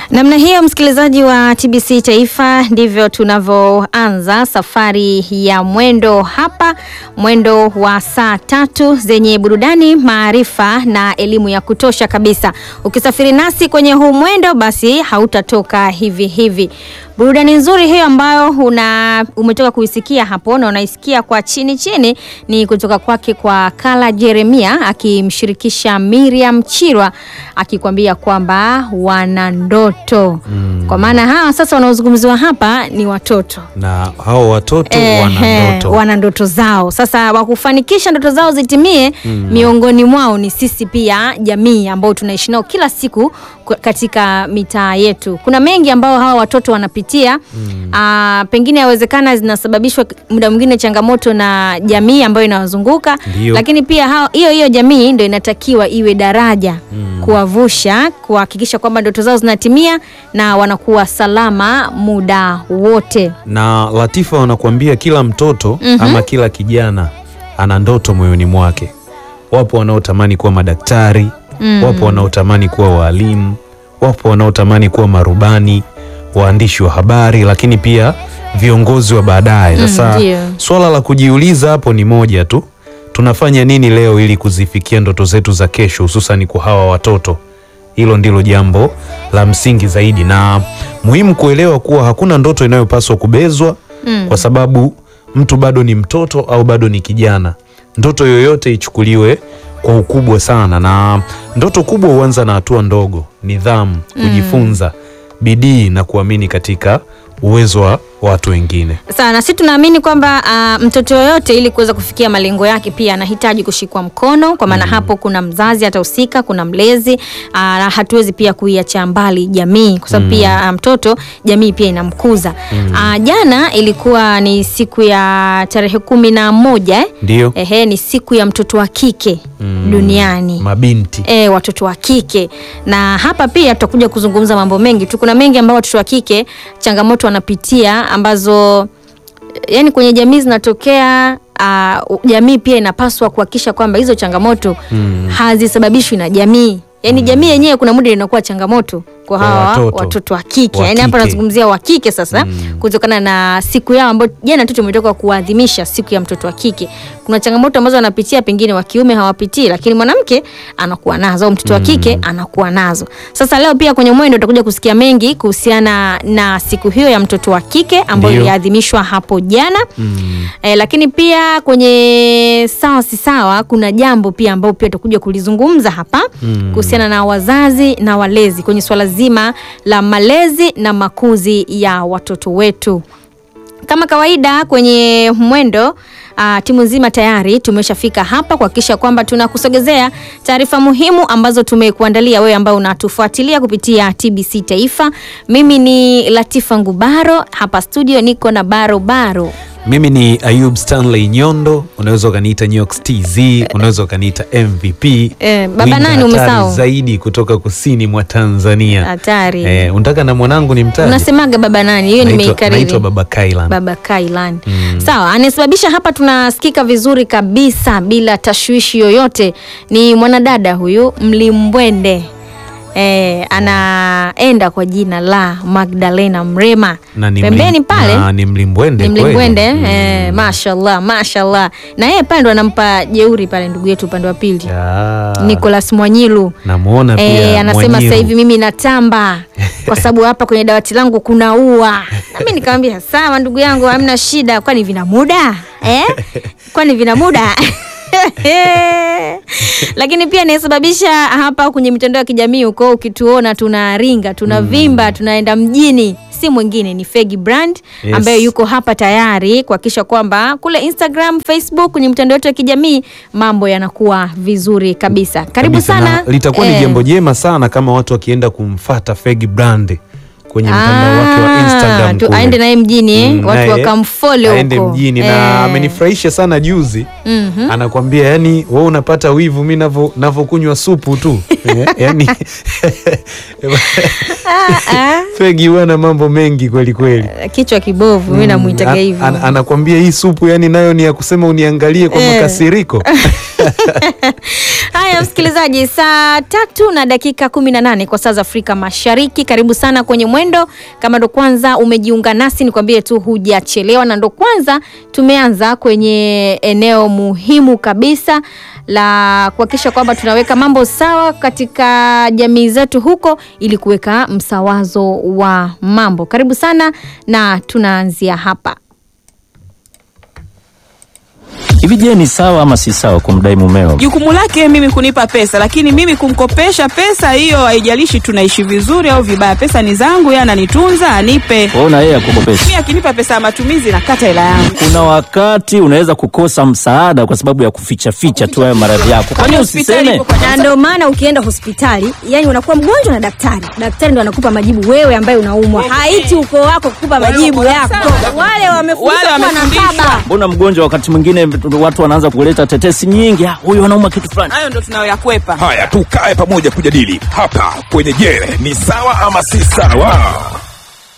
Namna hiyo msikilizaji wa TBC Taifa, ndivyo tunavyoanza safari ya mwendo hapa, mwendo wa saa tatu zenye burudani, maarifa na elimu ya kutosha kabisa. Ukisafiri nasi kwenye huu mwendo, basi hautatoka hivi hivi. Burudani nzuri hiyo ambayo una umetoka kuisikia hapo na unaisikia kwa chini chini ni kutoka kwake kwa Kala Jeremia akimshirikisha Miriam Chirwa akikwambia kwamba wana ndoto mm. Kwa maana hawa sasa wanaozungumziwa hapa ni watoto na hao watoto wana Ehe, ndoto wana ndoto zao. Sasa wakufanikisha ndoto zao zitimie, miongoni mwao ni sisi pia jamii ambao tunaishi nao kila siku kwa- katika mitaa yetu. Kuna mengi ambao hawa watoto wanapitia Aa, pengine yawezekana zinasababishwa k- muda mwingine changamoto na jamii ambayo inawazunguka, Ndio. lakini pia hao- hiyo hiyo jamii ndio inatakiwa iwe daraja kuwavusha, kuhakikisha kwamba ndoto zao zinatimia na wanakuwa salama muda wote. na Latifa wanakuambia kila mtoto ama kila kijana ana ndoto moyoni mwake. Wapo wanaotamani kuwa madaktari, wapo wanaotamani kuwa waalimu, wapo wanaotamani kuwa marubani, waandishi wa habari, lakini pia viongozi wa baadaye. Sasa ndio. swala la kujiuliza hapo ni moja tu, tunafanya nini leo ili kuzifikia ndoto zetu za kesho, hususan kwa hawa watoto? Hilo ndilo jambo la msingi zaidi na muhimu kuelewa kuwa hakuna ndoto inayopaswa kubezwa kwa sababu mtu bado ni mtoto au bado ni kijana. Ndoto yoyote ichukuliwe kwa ukubwa sana, na ndoto kubwa huanza na hatua ndogo: nidhamu, kujifunza, bidii na kuamini katika uwezo wa watu wengine. sana sisi tunaamini kwamba ah, mtoto yoyote ili kuweza kufikia malengo yake pia anahitaji kushikwa mkono, kwa maana hapo kuna mzazi atahusika, kuna mlezi ah, na hatuwezi pia kuiacha mbali jamii, kwa sababu pia ah, mtoto jamii pia inamkuza. Ah, jana ilikuwa ni siku ya tarehe kumi na moja eh? Ndio Ehe, ni siku ya mtoto wa kike duniani mabinti e, watoto wa kike na hapa pia tutakuja kuzungumza mambo mengi tu. Kuna mengi ambayo watoto wa kike changamoto wanapitia ambazo yani kwenye jamii zinatokea. Uh, jamii pia inapaswa kuhakikisha kwamba hizo changamoto hazisababishwi na jamii. Yani jamii yenyewe kuna muda inakuwa changamoto kwa Kwa hawa watoto watoto, wa kike. wa Yani hapa kike. nazungumzia wa kike sasa, kutokana na siku yao ambayo jana tu tumetoka kuadhimisha siku ya mtoto wa kike. Kuna changamoto ambazo wanapitia, pengine wa kiume hawapitii, lakini mwanamke anakuwa nazo au mtoto wa kike anakuwa nazo. Sasa leo pia kwenye mwendo utakuja kusikia mengi kuhusiana na siku hiyo ya mtoto wa kike ambayo Ndio. iliadhimishwa hapo jana. Eh, lakini pia kwenye sawa si sawa, kuna jambo pia ambao pia tutakuja kulizungumza hapa kuhusiana na wazazi na walezi kwenye swala zima la malezi na makuzi ya watoto wetu. Kama kawaida kwenye mwendo uh, timu nzima tayari tumeshafika hapa kuhakikisha kwamba tunakusogezea taarifa muhimu ambazo tumekuandalia wewe ambao unatufuatilia kupitia TBC Taifa. Mimi ni Latifa Ngubaro, hapa studio niko na Baro Baro. Mimi ni Ayub Stanley Nyondo, unaweza ukaniita Nyox TZ, unaweza ukaniita MVP. Eh, baba Winga nani hatari umesahau? zaidi kutoka kusini mwa Tanzania. Hatari. Eh, unataka na mwanangu ni mtaji? Unasemaga baba nani? Hiyo Naitwa- nimeikariri. naitwa Baba Kailan. Baba Kailan. Sawa, anayesababisha hapa tunasikika vizuri kabisa bila tashwishi yoyote ni mwanadada huyu Mlimbwende. Eh, anaenda kwa jina la Magdalena Mrema. Na ni Pembeni mlim- pale na ni mlimbwende ni kweli. Mlimbwende Mm. eh, mashallah mashallah. Na yeye pale ndo anampa jeuri pale ndugu yetu upande wa pili. Ya, Nicholas Mwanyilu. namuona pia Eh, anasema Mwanyiru. sasa hivi mimi natamba kwa sababu hapa kwenye dawati langu kuna ua. Na mimi nikamwambia sawa, ndugu yangu, hamna shida, kwani vina muda eh? Kwani vina muda lakini pia inayosababisha hapa kwenye mitandao ya kijamii huko, ukituona tunaringa tunavimba tunaenda mjini, si mwingine ni Fegi Brand Yes. ambaye yuko hapa tayari kuhakikisha kwamba kule Instagram, Facebook, kwenye mitandao yetu ya kijamii mambo yanakuwa vizuri kabisa. Karibu Kabisa, sana. na litakuwa ni Eh, jambo jema sana kama watu wakienda kumfata Fegi Brand kwenye mtandao wake wa Ah, Instagram tu- kule. aende naye mjini eh? Mm, watu naye wakamfollow aende huko. mjini Eh. na amenifurahisha sana juzi Mhm. anakwambia yani wewe unapata wivu mi navo navokunywa supu tu Eh, yani Ah, ah. Fegi huwa na mambo mengi kweli kweli kichwa kibovu mi namwitaga An- hivyo an- anakwambia hii supu yani nayo ni ya kusema uniangalie kwa Eh. makasiriko haya msikilizaji saa tatu na dakika kumi na nane kwa saa za afrika mashariki karibu sana kwenye mwendo kama ndo kwanza umejiunga nasi nikwambie tu hujachelewa na ndo kwanza tumeanza kwenye eneo muhimu kabisa la kuhakikisha kwamba tunaweka mambo sawa katika jamii zetu huko ili kuweka msawazo wa mambo karibu sana na tunaanzia hapa Hivi je, ni sawa ama si sawa kumdai mumeo? Jukumu lake mimi kunipa pesa, lakini mimi kumkopesha pesa hiyo, haijalishi tunaishi vizuri au vibaya, pesa ni zangu, yeye ananitunza, anipe. Wewe na yeye akukopesha. Mimi akinipa pesa ya matumizi, nakata hela yangu. Kuna wakati unaweza kukosa msaada kwa sababu ya kuficha ficha tu hayo maradhi yako. Kwani Hospitali usiseme? ipo kwa na ndio maana ukienda hospitali yani unakuwa mgonjwa na daktari daktari ndo anakupa majibu wewe ambaye unaumwa haiti ukoo wako kukupa majibu wako yako sawa. wale Wale wamefundishwa kuwa na wamefundishwa. baba Mbona mgonjwa wakati mwingine watu wanaanza kuleta tetesi nyingi, "Ah, huyu anauma kitu fulani. hayo ndo tunayoyakwepa. Haya, tukae pamoja kujadili hapa kwenye Je, ni sawa ama si sawa?